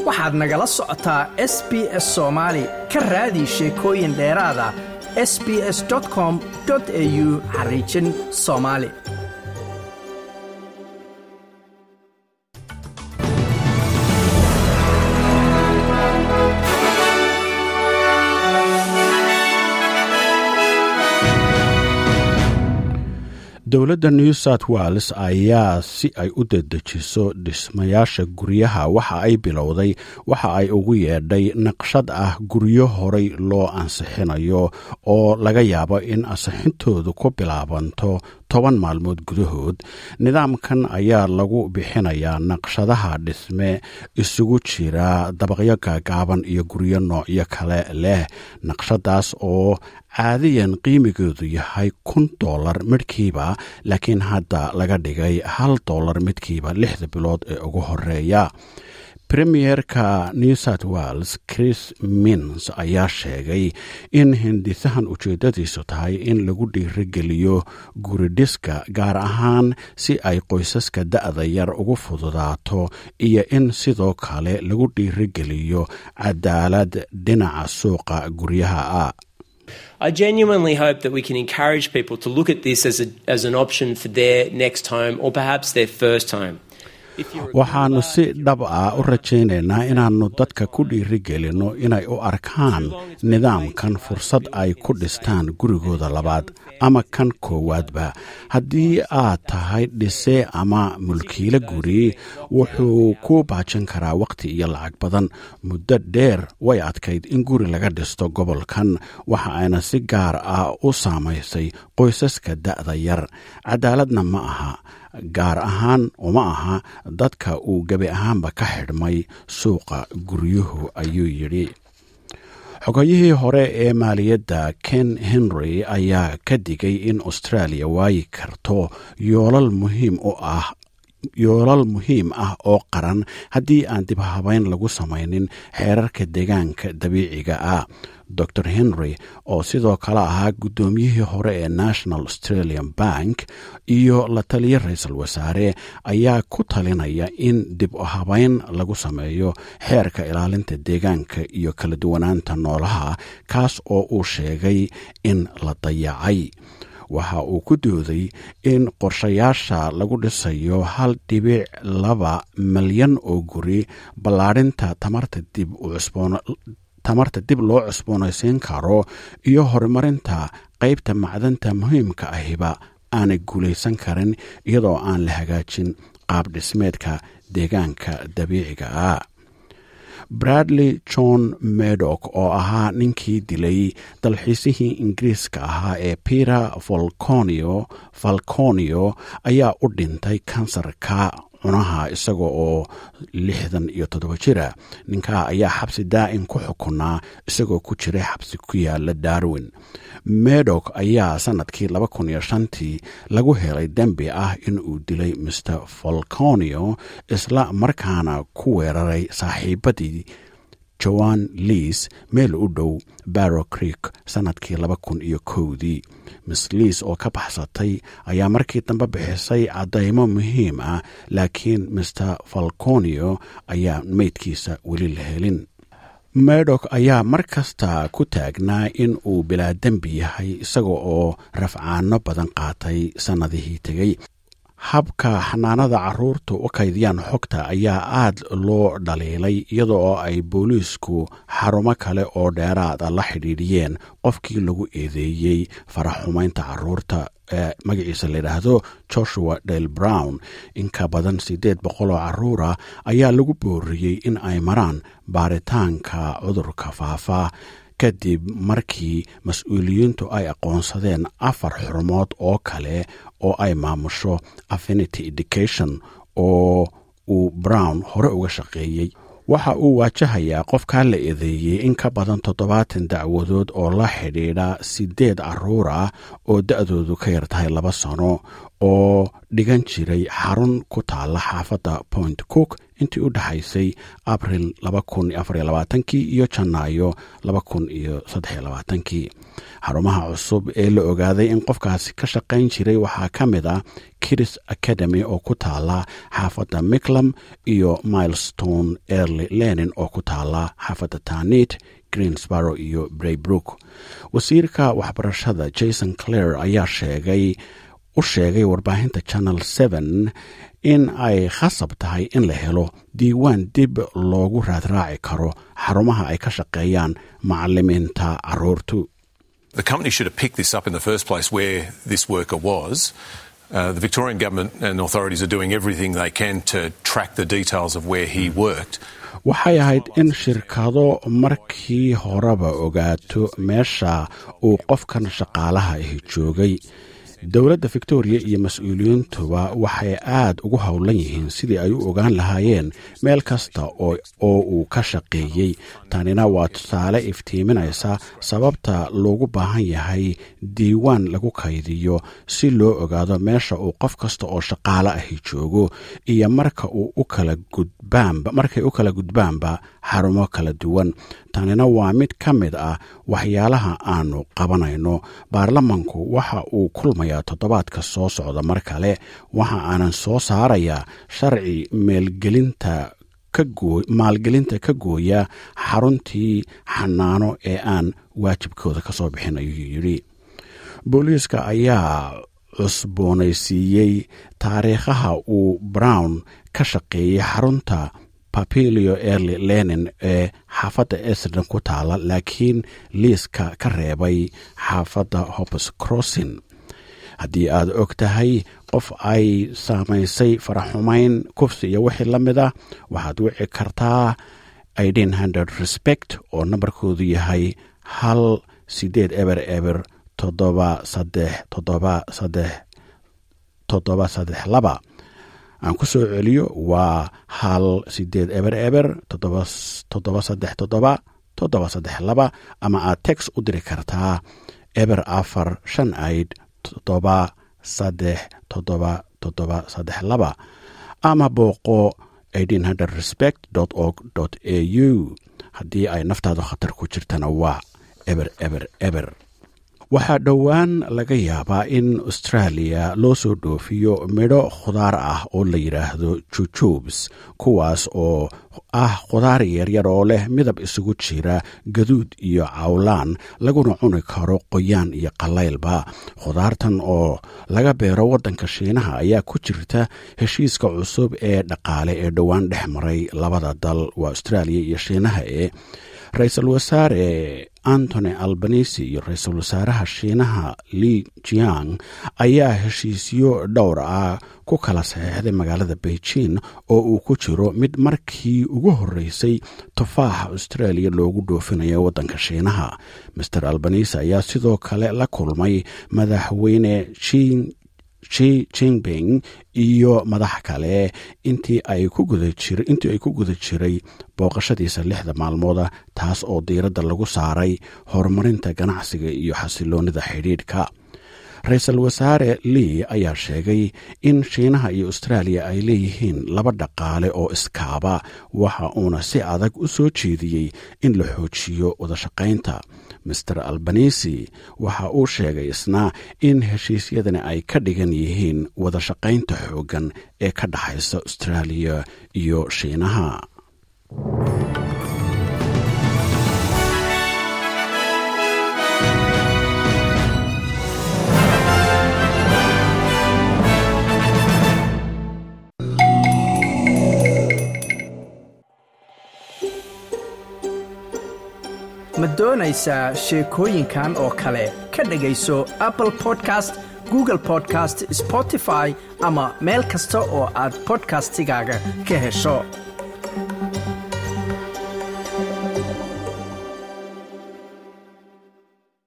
waxaad nagala socotaa s b s soomaali ka raadi sheekooyin dheeraada s b s com au xariijin soomaali dowladda new south wales ayaa si ay u dedejiso dhismayaasha guryaha waxa ay bilowday waxa ay ugu yeedhay naqshad ah guryo horay loo ansixinayo oo laga yaabo in ansixintoodu ku bilaabanto toban maalmood gudahood nidaamkan ayaa lagu bixinayaa naqshadaha dhisme isugu jira dabaqyo gaagaaban iyo guryo noocyo kale leh naqshadaas oo caadiyan qiimigeedu yahay kun dollar midhkiiba laakiin hadda laga dhigay hal dollar midkiiba lixda bilood ee ugu horeeya premierka new south wales chris mins ayaa sheegay in hindisahan ujeeddadiisu tahay in lagu dhiirigeliyo guridhiska gaar ahaan si ay qoysaska da'da yar ugu fududaato iyo in sidoo kale lagu dhiirigeliyo cadaalad dhinaca suuqa guryaha ah I genuinely hope that we can encourage people to look at this as, a, as an option for their next home or perhaps their first home. waxaannu si dhab ah u rajaynaynaa inaannu dadka ku dhiirigelinno inay u arkaan nidaamkan fursad ay ku dhistaan gurigooda labaad ama kan koowaadba haddii aad tahay dhise ama mulkiilo guri wuxuu ku baajin karaa wakhti iyo lacag badan muddo dheer way adkayd in guri laga dhisto gobolkan waxa ayna si gaar ah u saamaysay qoysaska da'da yar cadaaladna ma aha gaar ahaan uma aha dadka uu gebi ahaanba ka xidhmay suuqa guryuhu ayuu yidhi xogayihii hore ee maaliyadda ken henry ayaa ka digay in australia waayi karto yoolal muhiim u ah yoolal muhiim ah oo qaran haddii aan dib habayn lagu samaynin xeerarka deegaanka dabiiciga ah dor henry oo sidoo kale ahaa guddoomiyihii hore ee national australian bank iyo la taliya ra-iisul wasaare ayaa ku talinaya in dib u habayn lagu sameeyo xeerka ilaalinta deegaanka iyo kala duwanaanta noolaha kaas oo uu sheegay in la dayacay waxa uu ku dooday in qorshayaasha lagu dhisayo hal dhibic laba milyan oo guri ballaadhinta tamarta dib u cusboon tamarta dib loo cusboonaysiin karo iyo horumarinta qaybta macdanta muhiimka ahiba aanay guulaysan karin iyadoo aan la hagaajin qaab dhismeedka deegaanka dabiiciga ah bradley john medock oo ahaa ninkii dilay dalxiisihii ingiriiska ahaa ee peter volconio falconio ayaa u dhintay kansarka cunaha isaga oo lixdan iyo toddoba jira ninkaa ayaa xabsi daa'im ku xukunaa isagoo ku jiray xabsi ku yaala darwin medok ayaa sanadkii laba kun iyo shantii lagu helay dembi ah in uu dilay maer volconio isla markaana ku weeraray saaxiibadii joan liis meel u dhow barrow creek sannadkii laba kun iyo kowdii miss liis oo ka baxsatay ayaa markii dambe bixisay caddaymo muhiim ah laakiin maer falconio ayaa meydkiisa weli la helin medok ayaa mar kasta ku taagnaa in uu bilaa dembi yahay isaga oo rafcaano badan qaatay sannadihii tegey habka xanaanada caruurta u kaydiyaan xogta ayaa aad loo dhaliilay iyada oo ay booliisku xarumo kale oo dheeraada la xidhiidhiyeen qofkii lagu eedeeyey faraxumaynta caruurta ee magaciisa layidhaahdo joshua del brown in ka badan siddeed boqol oo caruura ayaa lagu booriyey in ay maraan baaritaanka cudurka faafa kadib markii mas-uuliyiintu ay aqoonsadeen afar xurumood oo kale oo ay maamusho affinity education oo uu brown hore uga shaqeeyey waxa uu waajahayaa qofkaa la eedeeyey in ka badan toddobaatan dacwadood oo la xidhiidha siddeed caruur ah oo da-doodu ka yar tahay laba sano oo dhigan jiray xarun ku taalla xaafadda point cook intii u dhexaysay abril kii iyo janaayo kii xarumaha cusub ee la ogaaday in qofkaasi ka shaqayn jiray waxaa ka mid ah kiris academy oo ku taala xaafadda miclam iyo milestone erly lenin oo ku taala xaafadda tanit greensborow iyo braybrook wasiirka waxbarashada jason clare ayaa sheegay u sheegay warbaahinta channel in ay khasab tahay in la helo diiwaan dib loogu raadraaci karo xarumaha ay ka shaqeeyaan macalimiinta caruurtu The company should have picked this up in the first place where this worker was. Uh, the Victorian government and authorities are doing everything they can to track the details of where he worked. waxay ahayd in shirkado markii horeba ogaato meesha uu qofkan shaqaalaha ahi joogay dowladda victoriya iyo mas-uuliyiintuba waxay aad ugu howlan yihiin sidii ay u ogaan lahaayeen meel kasta oo uu ka shaqeeyey tanina waa tusaale iftiiminaysa sababta loogu baahan yahay diiwaan lagu kaydiyo si loo ogaado meesha uu qof kasta oo shaqaale ahi joogo iyo marka uu u kala gudbaanba markay u kala gudbaanba xarumo kala duwan tanina waa mid ka mid ah waxyaalaha aanu qabanayno baarlamanku waxa uu kulmayaa toddobaadka soo socda mar kale waxa aanan soo saarayaa sharci meelgelinta maalgelinta ka gooya xaruntii xanaano ee aan waajibkooda ka soo bixin ayuu yidhi booliiska ayaa cusboonaysiiyey taariikhaha uu brown ka shaqeeyey xarunta papilio erly lenin ee xaafadda esden ku taala laakiin liiska ka reebay xaafadda hopes crossin haddii aad og tahay qof ay saamaysay faraxumayn kufsi iyo wixii la mid ah waxaad wici kartaa idin hundred respect oo nambarkoodu yahay hal sideed eber eber toddoba saddex toddoba saddex toddoba saddex laba aan ku soo celiyo waa hal sideed eber eber toddoba saddex toddoba toddoba saddex laba ama aad tex u diri kartaa eber afar shan aid toddoba saddex toddoba toddoba saddex laba ama booqo respect org a u haddii ay naftaadu khatar ku jirtana waa eber eber eber waxaa dhowaan laga yaabaa in australia loo soo dhoofiyo midho khudaar ah oo la yidhaahdo jujubs kuwaas oo ah khudaar yaryar oo leh midab isugu jira gaduud iyo cawlaan laguna cuni karo qoyaan iyo qalaylba khudaartan oo laga beero waddanka shiinaha ayaa ku jirta heshiiska cusub ee dhaqaale ee dhowaan dhex maray labada dal waa australia iyo shiinaha ee ra-iisul wasaare antony albanisi iyo ra-iisul wasaaraha shiinaha li jiang ayaa heshiisyo dhowr ah ku kala saxeixday magaalada beijing oo uu ku jiro mid markii ugu horreysay tufaaxa australia loogu dhoofinayo waddanka shiinaha master albanisi ayaa sidoo kale la kulmay madaxweyne jing ji jinping iyo madax kale intii ay ku guda jiray booqashadiisa lixda maalmooda taas oo diiradda lagu saaray horumarinta ganacsiga iyo xasiloonida xidhiidhka ra-iisul wasaare lii ayaa sheegay in shiinaha iyo austraaliya ay leeyihiin laba dhaqaale oo iskaaba waxa uuna si adag u soo jeediyey in la xoojiyo wadashaqaynta master albanisi waxa uu sheegay isna in heshiisyadani ay ka dhigan yihiin wadashaqaynta xooggan ee ka dhexaysa austraaliya iyo shiinaha ma doonaysaa sheekooyinkan oo kale ka dhegayso apple podcast google podcast spotify ama meel kasta oo aad bodkastigaaga ka hesho